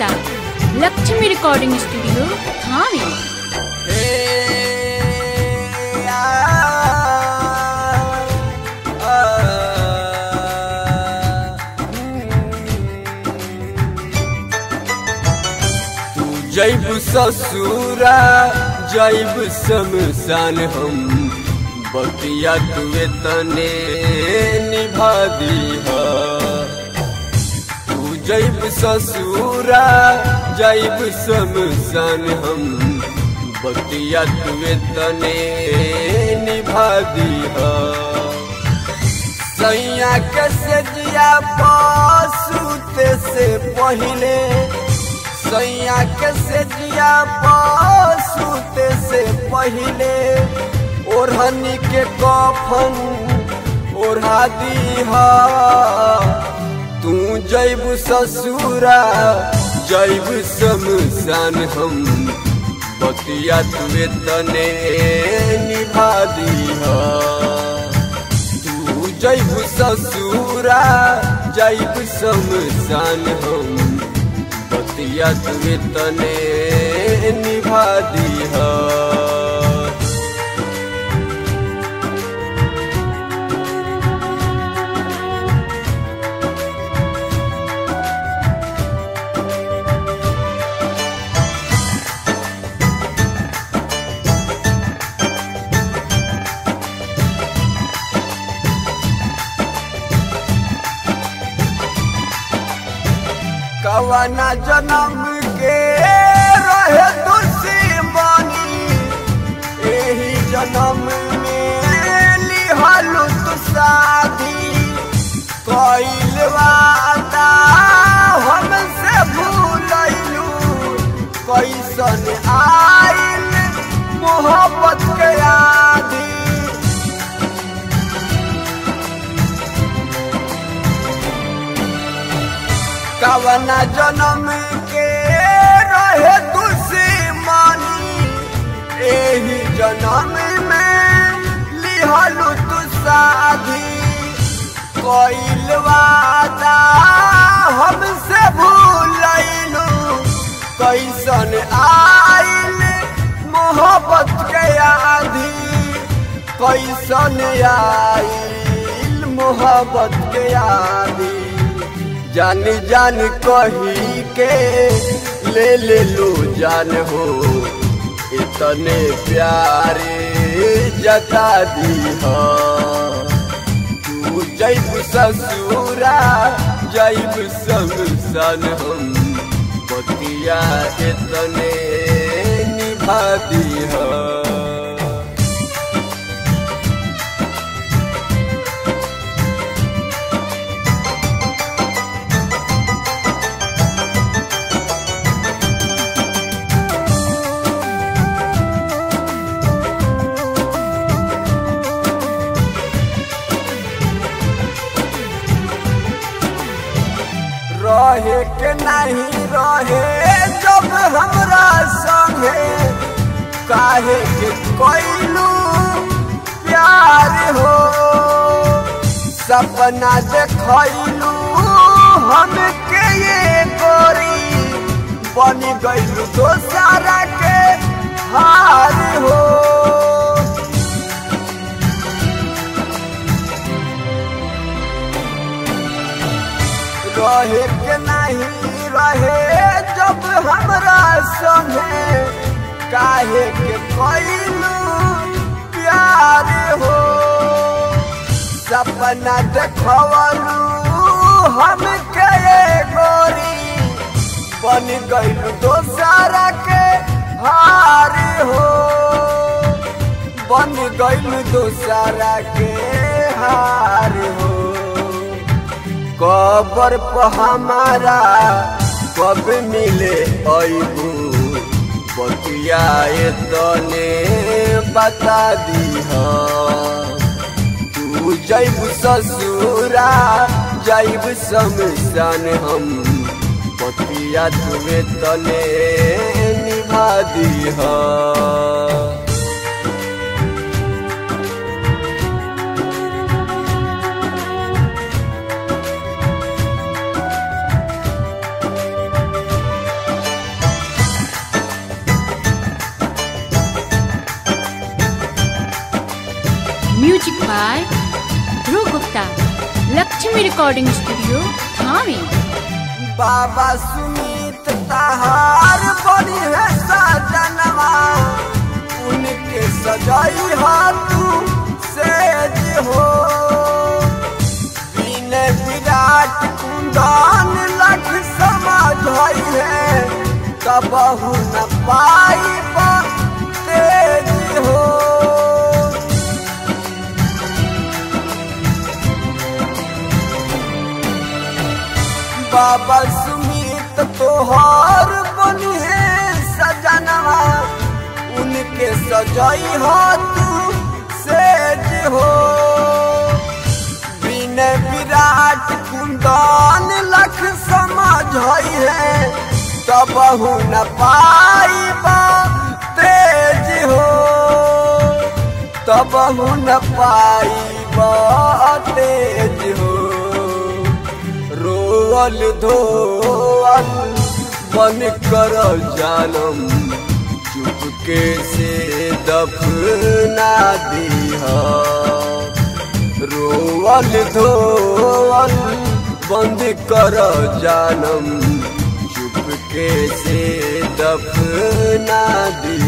जाता Lakshmi recording studio थाने तू जैब ससुरा जैब शमशान हम बतिया तुए तने निभा दीहा तू जैब ससुरा जैब शमशान हम बतिया तुए तने निभा दीहा सैया के सजिया पासूते से पहले सैया के सजिया पासूते से पहले ओढ़नी के कफन ओढ़ा दीहा तू जैब ससुरा जैब शमशान हम बतिया तुए तने निभा दीहा तू जैब ससुरा जैब शमशान हम बतिया तुए तने निभा दीहा कवना जन्म के रहे दुश्मनी एही जन्म में लिहलु तू शादी कइल वादा हमसे भूलैलू कैसन आइल मोहब्बत के आधी कवना जन्म के रहे दुश्मनी एही जन्म में लिहलु तू शादी कइल वादा हमसे भूलैलू कैसन आइल मोहब्बत के आधी कैसन आइल मोहब्बत के आधी जान जान कही के ले ले लो जान हो इतने प्यारे जता दी हो तू जैब ससुरा जैब शमशान हम बतिया इतने निभा दी हो रहे के नहीं रहे जब हमरा संगे काहे के कोइलू प्यार हो सपना देखैलू हम के ये गोरी बन गइलू दोसारा के हार हो रहे के नहीं रहे जब हमरा संगे काहे के कैलू प्यार हो सपना देखवलू हम के गोरी बन गइलू दोसारा के हार हो बन गइलू दोसारा के हार हो कबर पर हमारा कब मिले अबू बतिया तने बता दी तू जैब ससुरा जैब शमशान हम बतिया तुवे तने निभा दी music by Dhruv Gupta Lakshmi recording studio Thawe बाबा सुमित तहार बड़ी है सजनवा उनके सजाई हा तू सेज हो बिन विराट कुंदन लख समझ है कबहू न पाई तेज हो बाबा सुमित तोहार बनी है सजनवा उनके सजाई हो तू सेज हो बिन विराट कुंदन लख समझ है तबहू न पाई तेज हो तबहू न पाई तेज हो रोअल धोअल बन कर जानम चुपके से दफना दीह रोअल धोअल बंद कर जानम चुपके से दफना दी